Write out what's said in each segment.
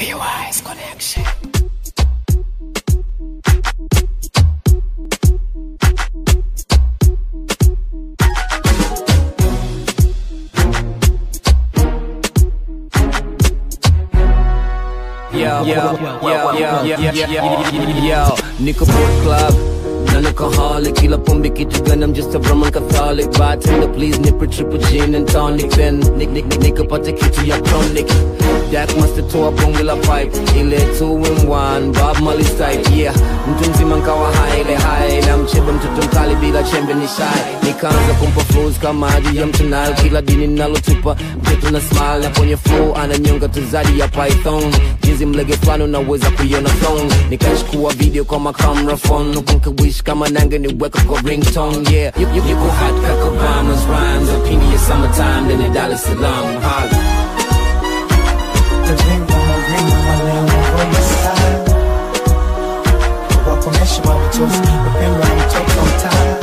PY's connection. Yo, yo, yo, yo, yo, yo, yo, yo, niko boat club na niko holic kila pombe kitu gani I'm just a Roman Catholic bartender please nipe triple gin and tonic then nick nick nick nikapata kitu ya chronic Jack must toa bonge la pipe ile 2 in 1 Bob Marley type yeah mtu mzima nkawa high ile high na mchebe mtoto mkali bila chembe ni shy nikaanza kumpa flows kama maji ya mtunal kila dini nalotupa mtoto na smile na kwenye flow ananyonga tuzadi ya python jinsi mlege fulani unaweza kuiona thong nikachukua video kwa makamera phone ukunkawish kama nange niweka kwa ringtone yeah you, you, you go hot kaka Obama's rhymes opinion ya summertime then Dar es Salaam holla wakomesha watoto wapendwa na mtoto mtaa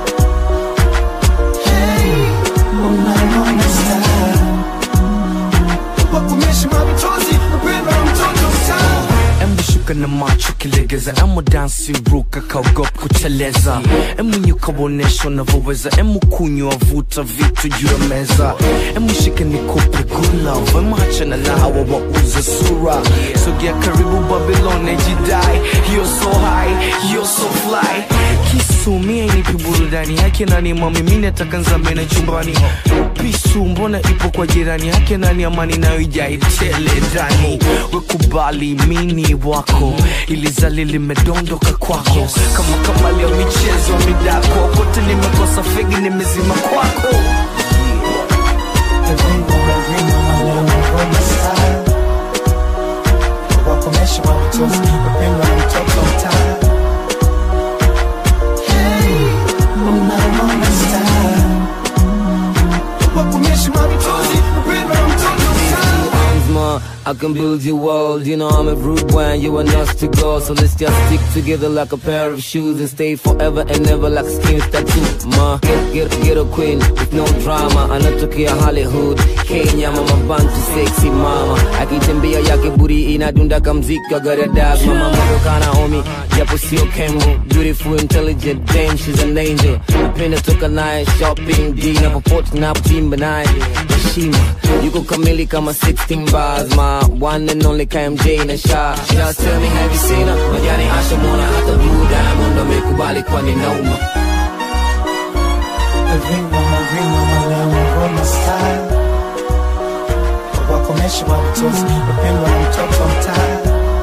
Hey, unaona star. wakomesha machozi wapendwa na mtoto mtaa Embu shuka na macho kilegeza, emu dansi ruka kaogopa kuteleza, emu nyuka wonesha unavyoweza, emu kunywa vuta vitu juu ya meza, emu shika nikupe good love, emu achana na hawa wauza sura, sogea karibu Babylon jidai, you're so high, you're so fly, kisumia inipi burudani yake nani mami, mimi nataka nzamene chumbani, pisu mbona ipo kwa jirani yake nani, amani nayo ijai tele ndani, wekubali mini wako ilizali limedondoka kwako kama kama leo michezo midako kote nimekosa fegi nimezima kwako wakomesha watoto wapendwa na mtoto mtaa Hey, unaona star. wakomesha machozi wapendwa na mtoto mtaa arms, ma. I can build your world. You know I'm a rude boy and you are us to go. So let's just stick together like a pair of shoes and stay forever and never like skin tattoo. Ma, get get get a queen with no drama. Anatokea Hollywood, Kenya, mama bantu sexy mama. Akitembea yake buri inadunda kamziki agara dag. Mama moyo kana omi, japo sio kemo. Beautiful, intelligent, damn she's an angel. Napenda toka naye shopping, D na popote na timba naye. Heshima, yuko kamili kama 16 bars, my one and only KMJ na Sha. Just tell me have you seen her? Majani Asha Mona hata Blue Diamond amekubali kwani nauma. wakomesha watoto wapendwa na mtoto mtaa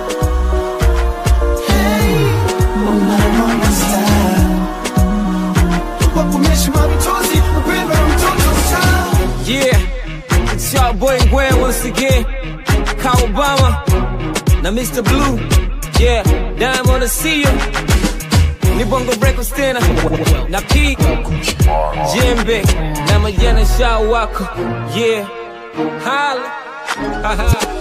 Hey, unaona star. wakomesha machozi wapendwa na mtoto mtaa Yeah, it's your boy Gwen once again. Ka Obama, na Mr. Blue. Yeah, Diamond to see you. Ni Bongo Records tena na P Jembe na Majana Sha wako. Yeah, holla.